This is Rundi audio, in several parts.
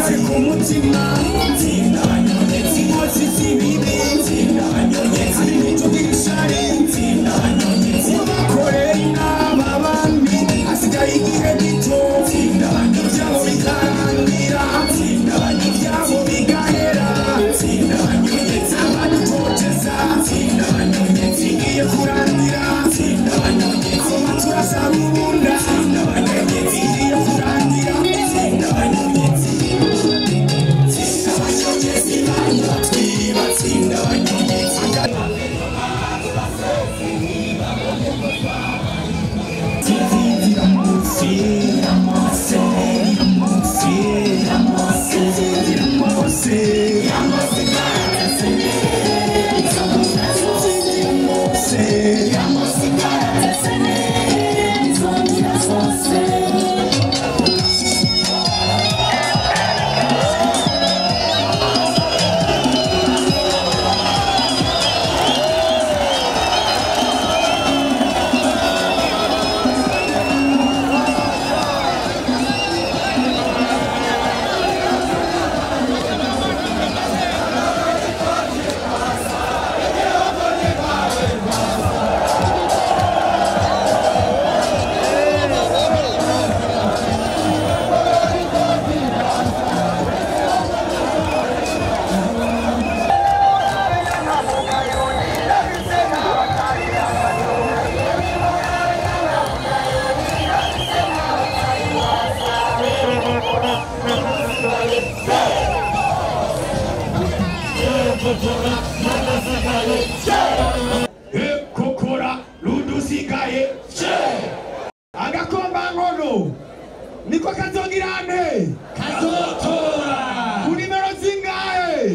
kari ku mutima tsinda banyonyezi inkozi z'ibibi tsinda banyonyezi ibitugira ishari tsinda banyonyezi bakorera inama abandi hasigaye igihe gito tsinda banyonyezi ibyabo bikarangira tsinda banyonyezi ibyabo bigahera tsinda banyonyezi abadutoteza tsinda banyonyezi igiye kurangira tsinda banyonyezi amatura asaba ubunda tsinda banyonyezi igiye kurangira tsinda banyonyezi tsinda banyonyezi banywa twiba tsinda banyonyezi kokora rudusigaye agakombankono niko kazogirane kazotora ku nimero zingahe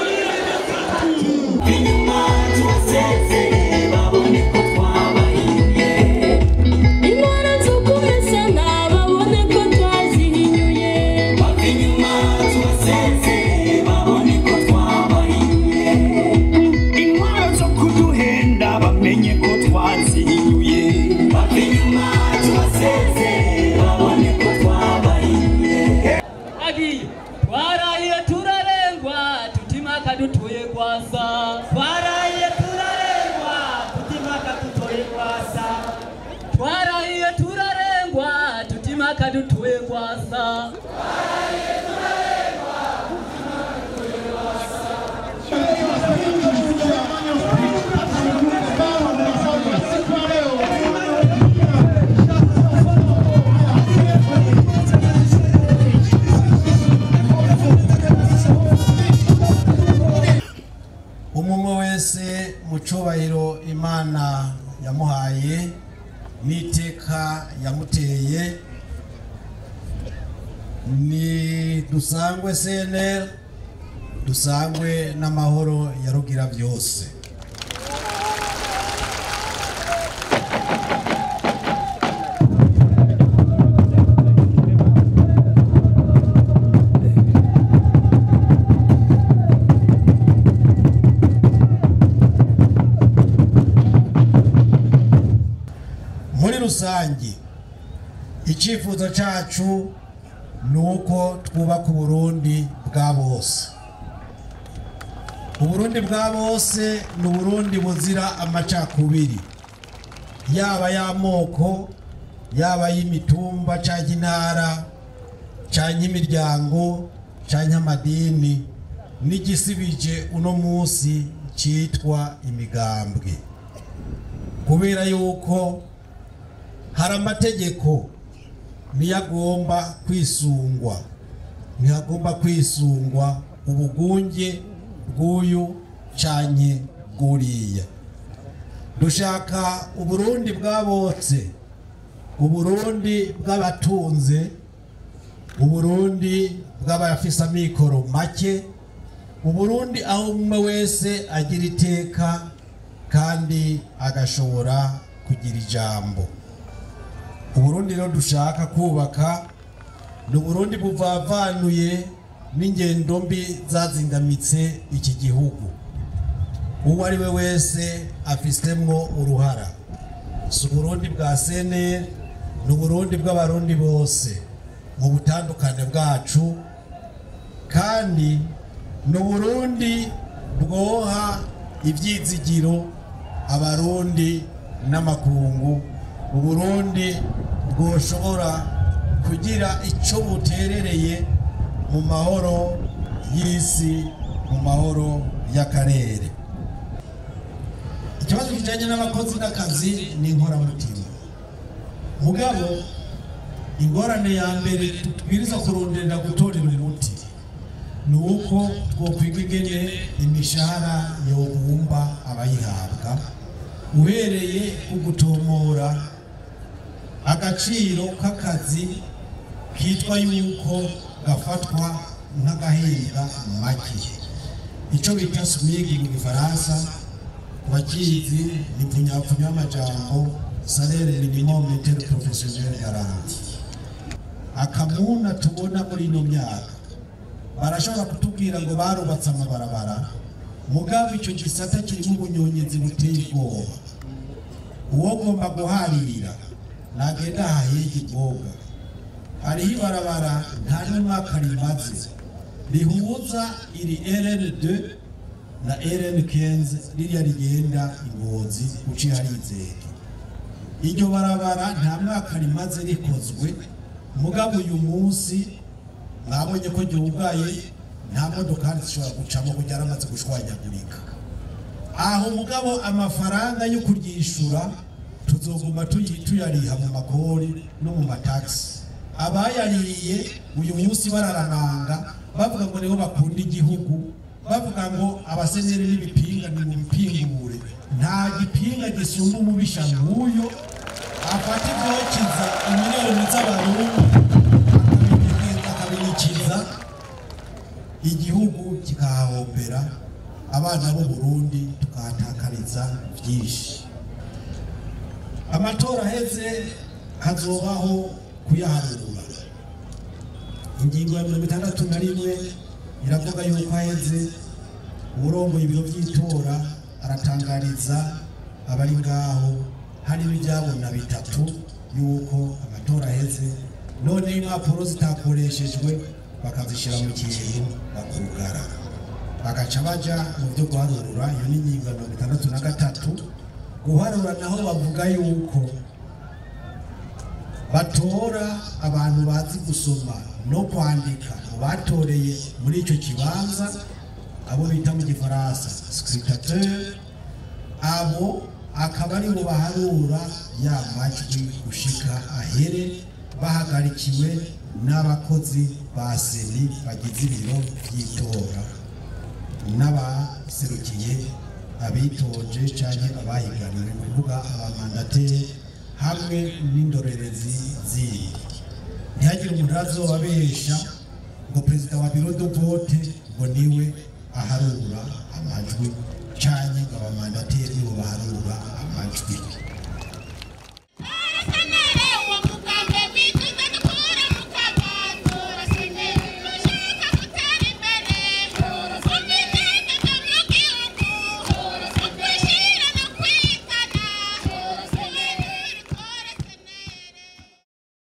inyuma tubasezere babone ko twabahimbye intwara zo kubesana babone ko twazihinyuye bava inyuma tubasezere babone ko twabahimbye intwaro zo kuduhenda bamenye ko twazihinyuye bava inyuma tubasezere babone ko twabahimbye agiye twarahiye turarengwa tutimaka dutuye kwasa twarahiye turarengwa tutimaka dutuye kwasa twarahiye turarengwa tutimaka dutuye kwasa umwe wese mu cyubahiro imana yamuhaye n'iteka yamuteye ni dusangwe cnr dusangwe n'amahoro ya rugira byose muri rusange icyifuzo cyacu ni uko twubaka uburundi bwa bose uburundi bwa bose ni uburundi buzira amacakubiri yaba y'amoko yaba y'imitumba cyangwa intara cyangwa imiryango cyangwa amadini n'igisibije uno munsi cyitwa imigambwe kubera yuko hari amategeko niyo agomba kwisungwa ntihagomba kwisungwa ubugunge bw'uyu cyanye bw'uriya dushaka uburundi bwabotse uburundi bw'abatunze uburundi bw'abafise amikoro make uburundi aho umwe wese agira iteka kandi agashobora kugira ijambo uburundi rero dushaka kubaka ni uburundi buvavanuye n'ingendo mbi zazingamitse iki gihugu uwo ari we wese afisemo uruhara si uburundi bwa seneri ni uburundi bw'abarundi bose mu butandukane bwacu kandi ni uburundi bwoha ibyizigiro abarundi n'amakungu uburundi bwoshobora kugira icyo buterereye mu mahoro y'isi mu mahoro y'akarere ikibazo kijyanye n'abakozi n'akazi ni inkoramutima mugabo ingorane ya mbere tubwiriza kuronderera gutorera umuti ni uko twokwiga ingene imishahara yobumba abayihabwa uhereye ku gutomora agaciro k'akazi kitwa yuko gafatwa nk'agahembwa make icyo bita smigi mu gifaransa wakizi ni punyapfunya y'amajambo salere minimum inter professionnel garanti akamuna tubona muri ino myaka barashobora kutubwira ngo barubatse amabarabara mugabo icyo gisata kirimo ubunyonyezi buteye ubwoba uwo gomba guharira nagenda hahege ibwoga hariho ibarabara nta n'umwaka rimaze rihuza iri rn2 na rn15 ririya rigenda ingozi uciye harizege iryo barabara nta mwaka rimaze rikozwe mugabo uyu munsi mwabonye ko ryugaye nta modokari zishobora gucamo kugira yaramaze gushwanyagurika aho mugabo amafaranga yo kuryishura tuzoguma tuyi- tuyariha mu makori no mu matagisi abayariye uyu munsi bararananga bavuga ngo nibo bakunda igihugu bavuga ngo abasenyeri n'ibipinga ni mu bipingure nta gipinga gisumba umubisha nk'uyo afata ibyokiza imiliyoni z'abarundi akabinyegenza akabinikiza igihugu kikahahombera abana b'u Burundi tukahatakariza byinshi amatora aheze hazobaho kuyaharura ingingo ya mirongo itandatu na rimwe iravuga yuko aheze uburongoye ibiro by'itora aratangariza abari ngaho harimo ibyabona bitatu yuko amatora aheze none impapuro zitakoreshejwe bakazishyira mu kintu bakugara bagaca baja mu byo guharura iyo ni ingingo ya mirongo itandatu na gatatu guharura naho bavuga yuko batora abantu bazi gusoma no kwandika mu batoreye muri icyo kibanza abo bita mu gifaransa scrutateur abo akaba ari bo baharura ya majwi gushika ahere bahagarikiwe n'abakozi ba seni bagize ibiro by'itora n'abaserukiye abitoje cyangwa abahiganiwe ni ukuvuga abamandateri hamwe n'indorerezi zindi ntihagire umuntu azobabesha ngo perezida wa biro de vote ngo niwe aharura amajwi cyangwa ngo abamandateri nibo baharura amajwi